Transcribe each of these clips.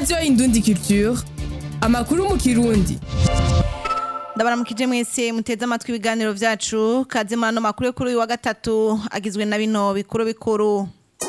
radiyo indundi culture amakuru mu kirundi ndabaramukije mwese muteze amatwi ibiganiro vyacu kaze muri ano makuru yo kuri uyu wa gatatu agizwe na bino bikuru bikuru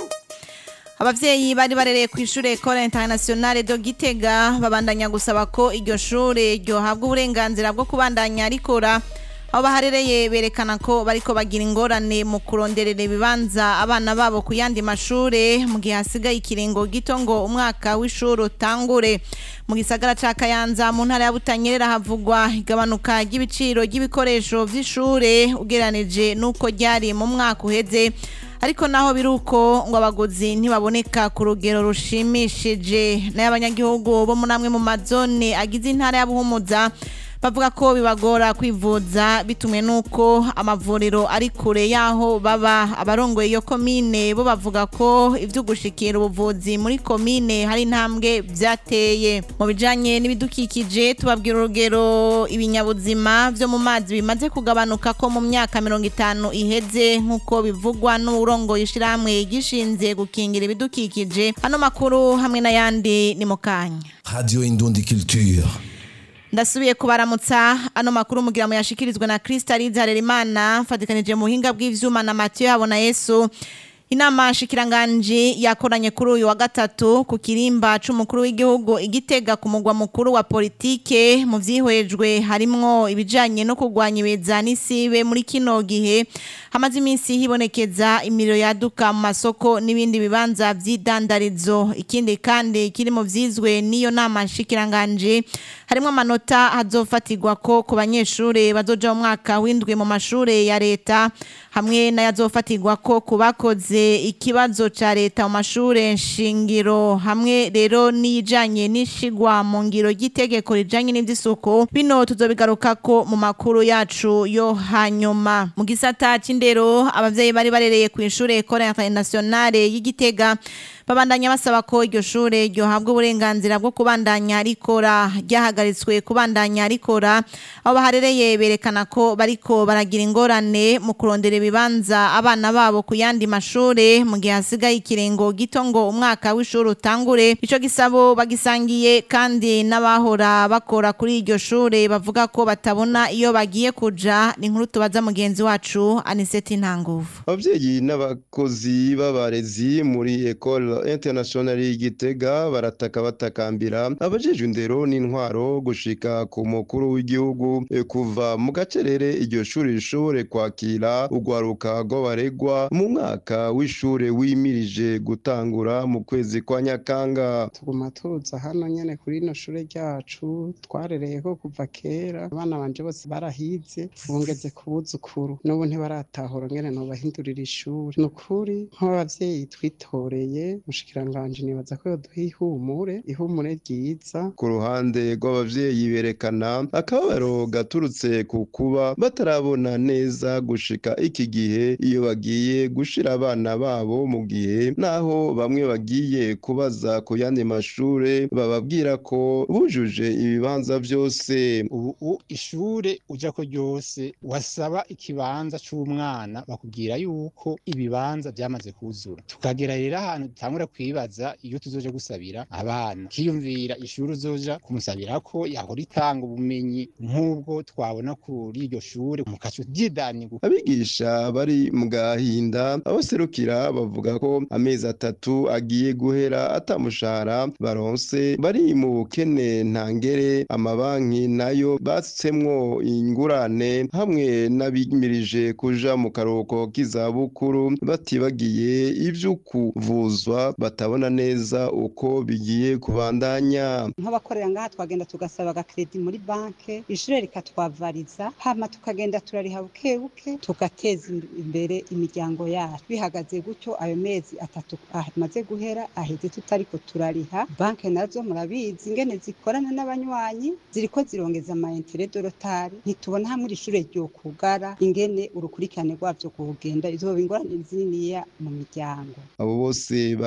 abavyeyi bari barereye ku ishure Ecole Internationale de Gitega babandanya gusaba ko iryo shure ryohabwa uburenganzira bwo kubandanya rikora aho baharereye berekana ko bariko bagira ingorane mu kuronderera ibibanza abana babo ku yandi mashure mu gihe hasigaye ikiringo gito ngo umwaka w'ishuri utangure mu gisagara ca Kayanza mu ntara ya Butanyerera havugwa igabanuka ry'ibiciro ry'ibikoresho vy'ishure ugeranije nuko ryari mu mwaka uheze ariko naho biruko ngo abaguzi ntibaboneka ku rugero rushimishije nayo abanyagihugu bo muri amwe mu mazone agize intara ya Buhumuza bavuga ko bibagora kwivuza bitumwe nuko amavuriro ari kure yaho baba abarongoye iyo komine bo bavuga ko ivyo gushikira ubuvuzi muri komine hari intambwe vyateye mu bijanye n'ibidukikije tubabwira urugero ibinyabuzima vyo mu mazi bimaze kugabanuka ko mu myaka mirongo itanu iheze nk'uko bivugwa n'urongoye ishirahamwe gishinze gukingira ibidukikije ano makuru hamwe n'ayandi ni mu kanya Radio Indundi Culture. ndasubiye kubaramutsa ano makuru mugira mu yashikirizwe na Krista Harerimana fatikanije mu buhinga bw'ivyuma na Mathieu Habona Yesu inama shikiranganji yakoranye kuri uyu wa gatatu ku kirimba c'umukuru w'igihugu igitega ku mugwa mukuru wa politike mu vyihwejwe harimwo ibijanye no kurwanya ibeza n'isibe muri kino gihe hamaze iminsi hibonekeza imiriro yaduka mu masoko n'ibindi bibanza vy'idandarizo ikindi kandi kiri mu vyizwe n'iyo nama shikiranganji harimwo amanota hazofatirwa ko ku banyeshure bazoja mu mwaka w'indwi mu mashure ya leta hamwe n'ayazofatirwa ko ku bakoze ikibazo ca leta mu mashure nshingiro hamwe rero n'ijanye n'ishigwa mu ngiro ry'itegeko rijanye n'ivy'isuku bino tuzobigarukako mu makuru yacu yo hanyuma mu gisata c'indero abavyeyi bari barereye ku ishure Ecole Internationale y'Igitega babandanya basaba ko iryo shure ryohabwa uburenganzira bwo kubandanya rikora ryahagaritswe kubandanya rikora aho baharereye berekana ko bariko baragira ingorane mu kurondera ibibanza abana babo ku yandi mashure mu gihe hasigaye ikiringo gito ngo umwaka w'ishuri utangure ico gisabo bagisangiye kandi n'abahora bakora kuri iryo shure bavuga ko batabona iyo bagiye kuja ni inkuru tubaza mugenzi wacu Aniseti Ntanguvu abavyeyi n'abakozi b'abarezi muri Ecole International y'Igitega barataka batakambira abajejwe indero n'intwaro gushika ku mukuru w'igihugu eh, kuva mu gacerere iryo shuri rishobore kwakira urwaruka rw'abaregwa mu mwaka w'ishure wimirije gutangura mu kwezi kwa Nyakanga tuguma tuza hano nyene kuri ino shure ryacu twarereyeho kuva kera abana banje bose barahize bungeze ku buzukuru n'ubu ntibaratahura ngene nobahindurira ishuri ni ukuri nk'abavyeyi twitoreye mushikiranganje nibaza ko yoduha ihumure ihumure ryiza ku ruhande rw'abavyeyi berekana akababaro gaturutse ku kuba batarabona neza gushika iki gihe iyo bagiye gushira abana babo mu gihe naho bamwe bagiye kubaza ku yandi mashure bababwira ko bujuje ibibanza vyose ubu ishure uja ko ryose wasaba ikibanza c'umwana bakubwira yuko ibibanza vyamaze kuzura tukagera rero ahantu dutangura kwibaza iyo tuzoja gusabira abana kiyumvira ishuri uzoja kumusabirako yahora itanga ubumenyi nk'ubwo twabona kuri iryo shure mu kacu ry'idanirwa abigisha bari mu gahinda abaserukira bavuga ko amezi atatu agiye guhera atamushahara baronse bari mu bukene ntangere amabanki nayo basutsemwo ingurane hamwe n'abimirije kuja mu karuhuko k'izabukuru batibagiye ivyo kuvuzwa batabona neza uko bigiye kubandanya nk'abakorera ngaha twagenda tugasaba agakredi muri banke ishure rikatwavariza hama tukagenda turariha buke buke tugateza imbere imiryango yacu bihagaze gutyo ayo mezi atatu amaze guhera aheze tutariko turariha banke nazo murabizi ingene zikorana n'abanywanyi ziriko zirongeza ama intere dorotari ntitubona hamwe iri shure ryokugara ingene urukurikirane rwavyo kugenda izoba ingorane zininiya mu miryango abo bose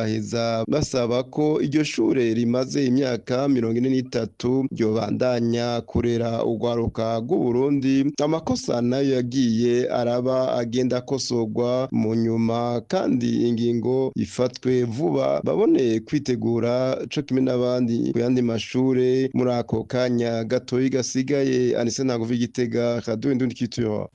bagaheza basaba ko iryo shure rimaze imyaka mirongo ine n'itatu ryobandanya kurera urwaruka rw'uburundi amakosa nayo yagiye araba agenda akosorwa mu nyuma kandi ingingo ifatwe vuba babone kwitegura co kimwe n'abandi ku yandi mashure muri ako kanya gatoyi gasigaye anise ntago igitega radio indundi kitura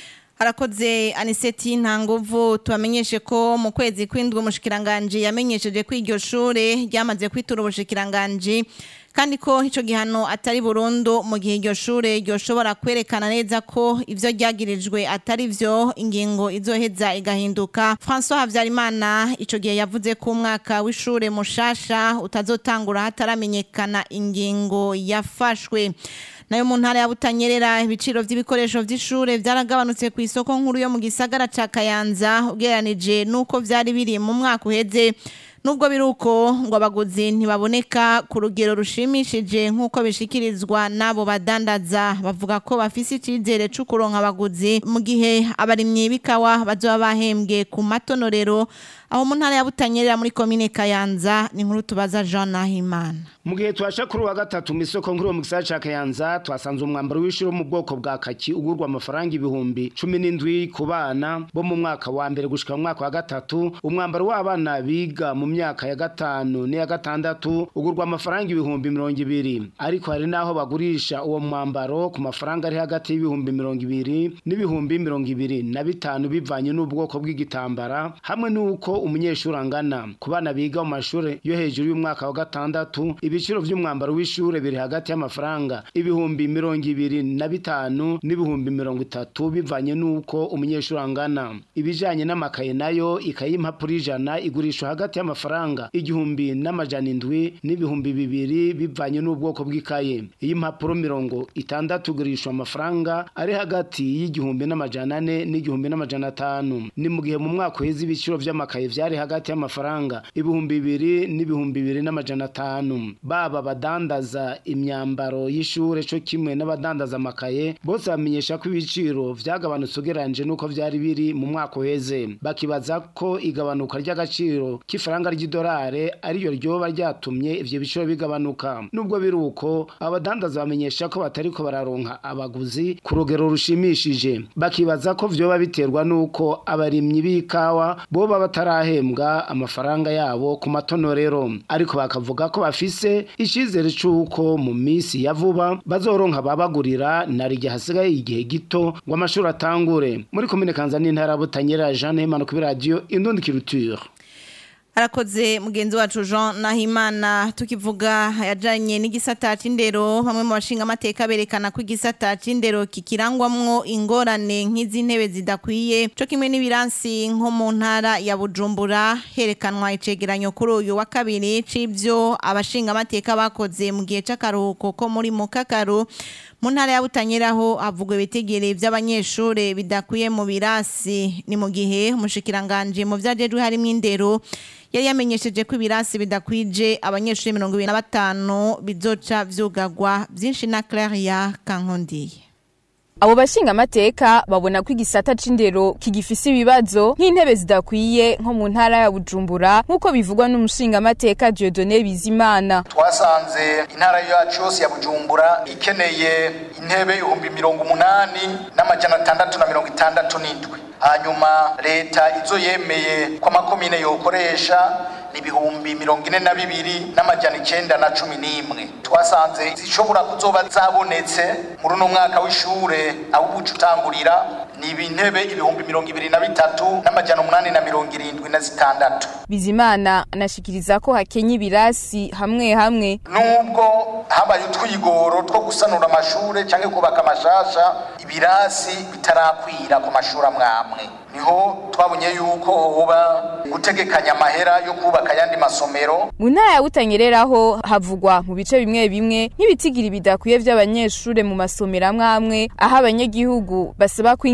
harakoze aniseti nta nguvu tubamenyeshe ko mu kwezi kw'indwi umushikiranganji yamenyesheje ko iryo shure ryamaze kwitura ubushikiranganji kandi ko ico gihano atari burundu mu gihe iryo shure ryoshobora kwerekana neza ko ivyo ryagirijwe atari vyo ingingo izoheza igahinduka François Havyarimana ico gihe yavuze ko umwaka w'ishure mushasha utazotangura hataramenyekana ingingo yafashwe nayo mu ntara ya Butanyerera ibiciro vy'ibikoresho vy'ishure vyaragabanutse ku isoko nkuru yo mu gisagara ca Kayanza ugereranije nuko vyari biri mu mwaka uheze nubwo biruko ngo abaguzi ntibaboneka ku rugero rushimishije nk'uko bishikirizwa n'abo badandaza bavuga ko bafise icizere co kuronka abaguzi mu gihe abarimyi b'ikawa bazoba bahembwe ku matonorero aho mu ntara ya Butanyerera muri komine Kayanza ni nkuru tubaza Jean Nahimana mu gihe twasha kuri wa gatatu mu isoko nkuru mu gisagara ca Kayanza twasanze umwambaro w'ishuri mu bwoko bwa kaki ugurwa amafaranga ibihumbi cumi n'indwi ku bana bo mu mwaka wa mbere gushika mu mwaka wa gatatu umwambaro w'abana biga mu myaka ya gatanu n'iya gatandatu ugurwa amafaranga ibihumbi mirongo ibiri ariko hari n'aho bagurisha uwo mwambaro ku mafaranga ari hagati y'ibihumbi mirongo ibiri n'ibihumbi mirongo ibiri na bitanu bivanye n'ubwoko bw'igitambara hamwe n'uko umunyeshuri angana ku bana biga mu mashuri yo hejuru y'umwaka wa gatandatu ibiciro vy'umwambaro w'ishure biri hagati y'amafaranga ibihumbi mirongo ibiri na bitanu n'ibihumbi mirongo itatu bivanye n'uko umunyeshuri angana ibijanye n'amakaye nayo ikaye y'impapuro ijana igurishwa hagati y'amafaranga igihumbi n'amajana indwi n'ibihumbi bibiri bivanye n'ubwoko bw'ikaye iy'impapuro mirongo itandatu igurishwa amafaranga ari hagati y'igihumbi n'amajana ane n'igihumbi n'amajana atanu ni mu gihe mu mwaka uheze ibiciro vy'amakaye vyari hagati y'amafaranga ibihumbi bibiri n'ibihumbi bibiri n'amajana atanu baba badandaza imyambaro y'ishure co kimwe n'abadandaza amakaye bose bamenyesha ko ibiciro vyagabanutse ugereranyije n'uko vyari biri mu mwaka uheze bakibaza ko igabanuka ry'agaciro k'ifaranga ry'idolare ariyo ryoba ryatumye ivyo biciro bigabanuka nubwo biri uko abadandaza bamenyesha ko batariko bararonka abaguzi ku rugero rushimishije bakibaza ko vyoba biterwa n'uko abarimyi b'ikawa boba batarahembwa amafaranga yabo ku matonorero ariko bakavuga ko bafise icizere c'uko mu misi ya vuba bazoronka ababagurira narirya hasigaye igihe gito ngo amashuri atangure muri komine kanza n'intara ya butanyerera jeanne hemano kuri radiyo indundi kiruture arakoze mugenzi wacu Jean Nahimana tukivuga yajanye n'igisata c'indero bamwe mu bashinga amateka berekana ko igisata c'indero kikirangwamwo ingorane nk'izi ntebe zidakwiye co kimwe n'ibiransi nko mu ntara ya Bujumbura herekanwa icegeranyo kuri uyu wa kabiri c'ivyo abashinga amateka bakoze mu gihe c'akaruhuko ko muri Mukakaru mu ntara ya Butanyeraho havugwa ibitegere vy'abanyeshure bidakwiye mu birasi ni mu gihe umushikiranganje mu vyajejwe harimo indero yari yamenyesheje ko ibirasi bidakwije abanyeshuri mirongo ibiri na batanu bizoca vyugagwa vyinshi na Claria Kankondiye Abo bashinga amateka babona ko igisata c'indero kigifise ibibazo nk'intebe zidakwiye nko mu ntara ya Bujumbura nk'uko bivugwa n'umushinga amateka Dieudonné Bizimana. Twasanze intara yacu yose ya Bujumbura ikeneye intebe ibihumbi mirongo umunani n'amajana atandatu na mirongo itandatu n'indwi. Hanyuma leta izo yemeye ko amakomine yokoresha ni ibihumbi mirongo ine na bibiri n'amajana icenda na cumi n'imwe twasanze zishobora kuzoba zabonetse muri uno mwaka w'ishure aho ubuca utangurira ni ibintebe ibihumbi mirongo ibiri na bitatu n'amajana umunani na mirongo irindwi na zitandatu Bizimana anashikiriza ko hakenye ibirasi hamwe hamwe nubwo habaye utwigoro two gusanura amashure canke kubaka amashasha ibirasi bitarakwira ku mashuri amwamwe niho twabonye yuko hoba gutegekanya amahera yo kubaka ayandi masomero mu ntara ya Butanyereraho havugwa mu bice bimwe bimwe nk'ibitigiri bidakwiye vy'abanyeshure mu masomero amwe amwe aho abanyagihugu basaba ko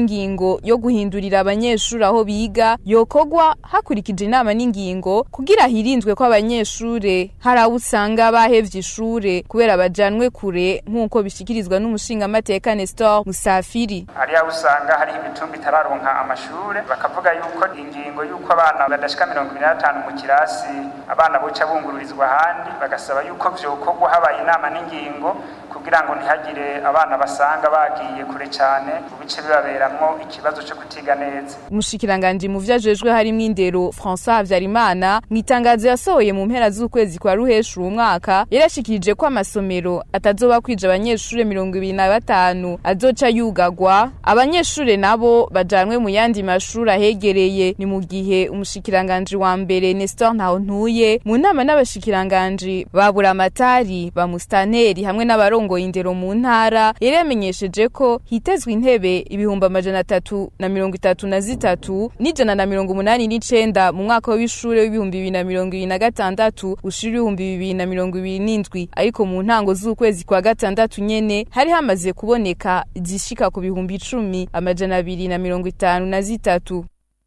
ingingo yo guhindurira abanyeshuri aho biga yokogwa hakurikije inama n'ingingo kugira hirindwe ko abanyeshure hari abo usanga bahevye ishure kubera bajanwe kure nk'uko bishikirizwa n'umushingamateka Nestor Musafiri hariya usanga hari imitumba itararonka amashure bakavuga yuko ingingo yuko abana badashika mirongo ibiri na batanu mu kirasi abana boca bungururizwa ahandi bagasaba yuko vyokorwa habaye inama n'ingingo kugira ngo ntihagire abana basanga bagiye kure cyane mu bice bibaberamwo ikibazo cyo kutiga neza umushikiranganji mu vyajejwe harimwo indero François Havyarimana mu itangazo yasohoye mu mpera z'ukwezi kwa ruheshu uwu mwaka yarashikirije ko amasomero atazoba kwija abanyeshure mirongo ibiri na batanu azoca yugagwa abanyeshure nabo bajanwe mu yandi mashuri ahegereye ni mu gihe umushikiranganji wa mbere Nestor Ntawontuye mu nama n'abashikiranganji ba Buramatari ba Mustaneri hamwe n'abarongoye indero mu ntara yari yamenyesheje ko hitezwe intebe ibihumbi amajana atatu na mirongo itatu na zitatu n'ijana na mirongo umunani n'icenda mu mwaka w'ishure w'ibihumbi bibiri na mirongo ibiri na gatandatu ushira ibihumbi bibiri na mirongo ibiri n'indwi ariko mu ntango z'ukwezi kwa gatandatu nyene hari hamaze kuboneka zishika ku bihumbi icumi amajana abiri na mirongo itanu na zitatu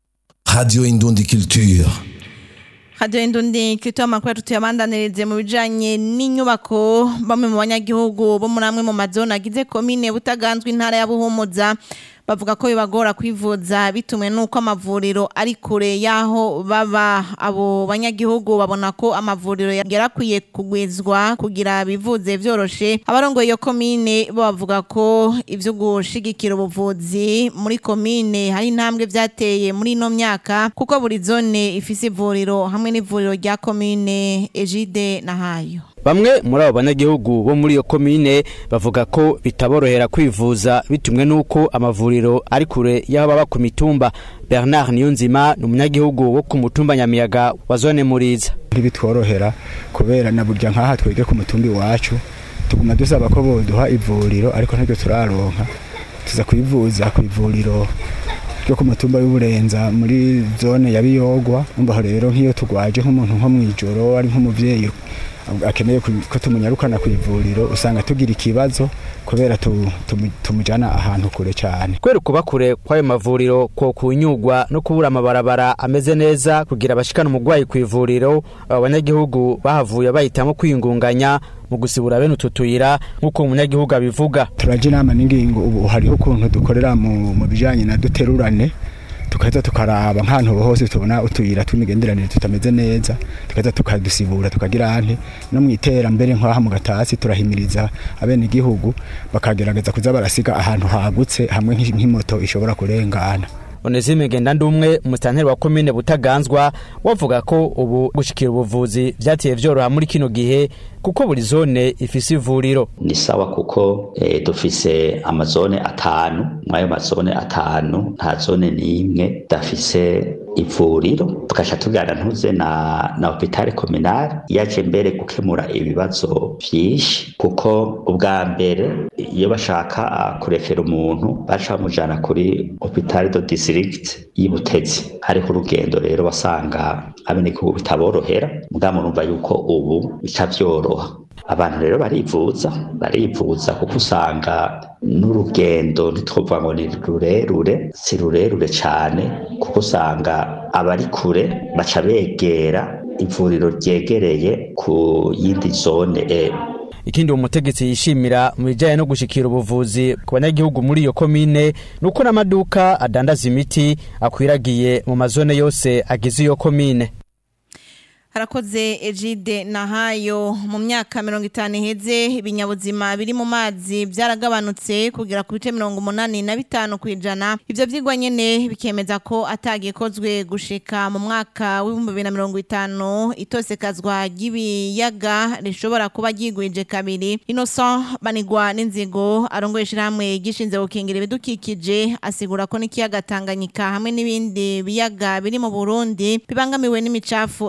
Radio Indundi Culture. Radio Indundi kito amakuru tuyabandanirize mu bijanye n'inyubako bamwe mu banyagihugu bo muri amwe mu mazone agize komine butaganzwe intara ya Buhumuza bavuga ko bibagora kwivuza bitumwe nuko amavuriro ari kure yaho baba abo banyagihugu babona ko amavuriro yarakwiye kugwizwa kugira bivuze vyoroshe abarongoye iyo komine bo bavuga ko ivyo gushigikira ubuvuzi muri komine hari intambwe vyateye muri ino myaka kuko buri zone ifise ivuriro hamwe n'ivuriro rya komine Ejide na Hayo Bamwe muri abo banyagihugu bo muri iyo komine bavuga ko bitaborohera kwivuza bitumwe nuko amavuriro ari kure y'aho baba ku mitumba Bernard Niyonzima ni umunyagihugu wo ku mutumba Nyamiyaga wa zone Muriza ntibitworohera kubera na burya nk'aha twege ku mutumba iwacu tuguma dusaba ko boduha ivuriro ariko ntabwo turaronka tuza kwivuza ku ivuriro ryo ku mutumba w'uburenza muri zone ya Biyogwa umva rero nk'iyo tugwaje nk'umuntu nko mw'ijoro ari nk'umuvyeyi akeneye ko tumunyarukana ku ivuriro usanga tugira ikibazo kubera tumujyana ahantu kure cyane kubera kuba kure kw'ayo mavuriro ko kunyugwa no kubura amabarabara ameze neza kugira abashikana umurwayi ku ivuriro abo banyagihugu bahavuye bahitamo kwiyungunganya mu gusibura bene utu tuyira nk'uko umunyagihugu abivuga turajya inama n'ingingo ubu hariho ukuntu dukorera mu bijyanye na duterurane tukaza tukaraba nk'ahantu hose tubona utuyira tw'imigenderanire tutameze neza tukaza tukadusibura tukagira ante no mu iterambere nk'aha mu gatasi turahimiriza abene igihugu bakagerageza kuza barasiga ahantu hagutse hamwe nk'imoto ishobora kurengana Onesime Gendandumwe umustanteri wa komine Butaganzwa wavuga ko ubu gushikira ubuvuzi vyatiye vyoroha muri kino gihe kuko buri zone ifise ivuriro ni sawa kuko e, dufise amazone atanu mwayo mazone atanu nta zone n'imwe dafise ivuriro tugasha tugana ntuze na na hopitale kominale yaje mbere gukemura ibibazo vyinshi kuko ubwa mbere iyo bashaka kurefera umuntu baca bamujana kuri hopitale do district y'ibutezi hariho urugendo rero wasanga abenegihugu bitaborohera mugabo murumva yuko ubu bica vyoroha abantu rero barivuza barivuza kuko usanga n'urugendo ntitwovuga ngo ni rurerure si rurerure cyane kuko usanga abari kure baca begera ivuriro ryegereye ku yindi zone e ikindi uwo mutegetsi yishimira mu bijyanye no gushikira ubuvuzi ku banyagihugu muri iyo komine ni uko n'amaduka adandaza imiti akwiragiye mu mazone yose agize iyo komine harakoze ejide na hayo mu myaka mirongo itanu iheze ibinyabuzima biri mu mazi byaragabanutse kugera ku bice mirongo umunani na bitanu ku ijana ibyo byigwa nyine bikemeza ko atagikozwe gushika mu mwaka w'ibihumbi bibiri na mirongo itanu itosekazwa ry'ibiyaga rishobora kuba ryigwije kabiri innocent banigwa n'inzigo arongoye ishyirahamwe gishinze gukingira ibidukikije asigura ko n'ikiyaga tanganyika hamwe n'ibindi biyaga biri mu burundi bibangamiwe n'imicafu itabora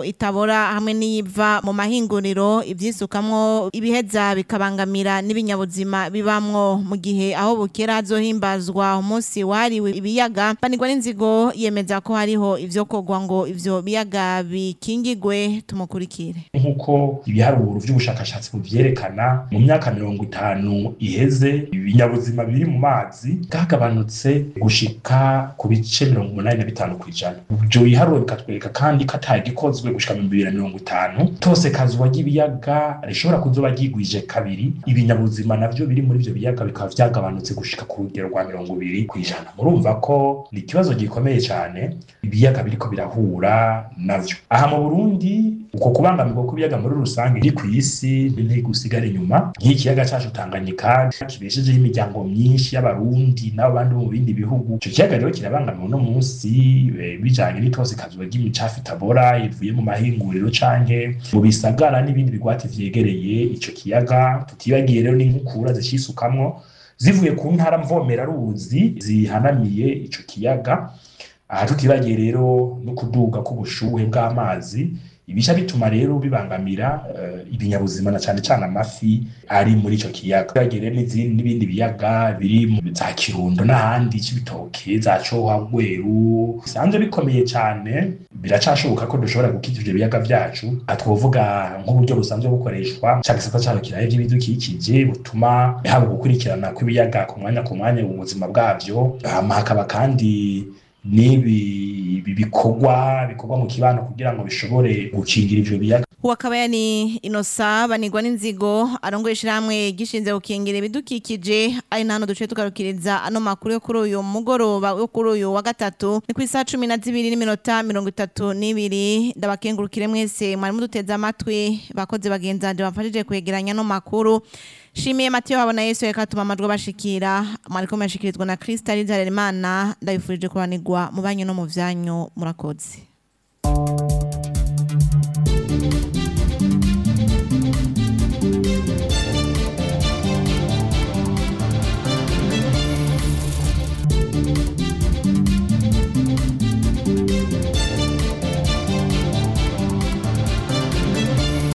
ibora hamwe n'iyiva mu mahinguriro ivyisukamwo ibiheza bikabangamira n'ibinyabuzima bibamwo mu gihe aho bukera hazohimbazwa umunsi wahariwe ibiyaga banirwa n'inzigo yemeza ko hariho ivyo kogwa ngo ivyo biyaga bikingigwe tumukurikire nk'uko ibiharuro vy'ubushakashatsi buvyerekana mu myaka mirongo itanu iheze ibinyabuzima biri mu mazi bwagabanutse gushika ku bice mirongo umunani na bitanu kw'ijana ivyo biharuro bikatwereka kandi ko atagikozwe gushika mu bibiri na mirongo itanu tose kazwa ry'ibiyaga rishobora kuzoba ryigwije kabiri ibinyabuzima navyo biri muri ivyo biyaga bikaba vyagabanutse gushika ku rugero rwa mirongo ibiri kw'ijana murumva ko ni ikibazo gikomeye cane ibiyaga biriko birahura navyo aha mu burundi uko kubangamirwa kw'ibiyaga muri rusange iri ku isi ntigusigara inyuma nk'ikiyaga cacu tanganyika kibeshejeho imiryango myinshi y'abarundi n'abo bandi bo mu bindi bihugu ico kiyaga rero kirabangamiwe uno munsi eh, bijanye n'itose kazuba ry'imicafu itabora ivuye mu mahinguriro canke mu bisagara n'ibindi bigwati vyegereye ico kiyaga tutibagiye rero n'inkukura zicisukamwo zivuye ku ntara mvomera ruzi zihanamiye ico kiyaga aha tutibagiye rero no kuduga k'ubushuhe bw'amazi ibisha bituma rero bibangamira uh, ibinyabuzima na cane cane amafi ari muri ico kiyaga tutibagiye rero n'izindi n'ibindi biyaga biri mu za kirundo n'ahandi c'ibitoke za coha rweru bisanzwe bikomeye cane biracashoboka ko dushobora gukiza ivyo biyaga vyacu aha twovuga nk'uburyo busanzwe bukoreshwa ca gisata carukiraho vy'ibidukikije butuma haba gukurikirana kw'ibiyaga ku mwanya ku mwanya mu buzima bwavyo hama hakaba kandi n'ibi bikorwa bikorwa mu kibano kugira ngo bishobore gukingira ivyo biyaga Uwakabaya ni inosa banirwa n'inzigo arongoye ishirahamwe gishinze gukingira ibidukikije ari nano duce tugarukiriza ano makuru yo kuri uyu mugoroba yo kuri uyu wa gatatu ni ku isaha cumi na zibiri n'iminota mirongo itatu n'ibiri ndabakengurukire mwese mwari muduteze amatwi bakoze bagenzanje bafashije kwegeranya ano makuru Shimiye Mateo habona Yesu reka tuma amajwi bashikira mwariko murashikirizwa na Kristo ari Imana ndabifurije kuranirwa mu banyu no mu vyanyu murakoze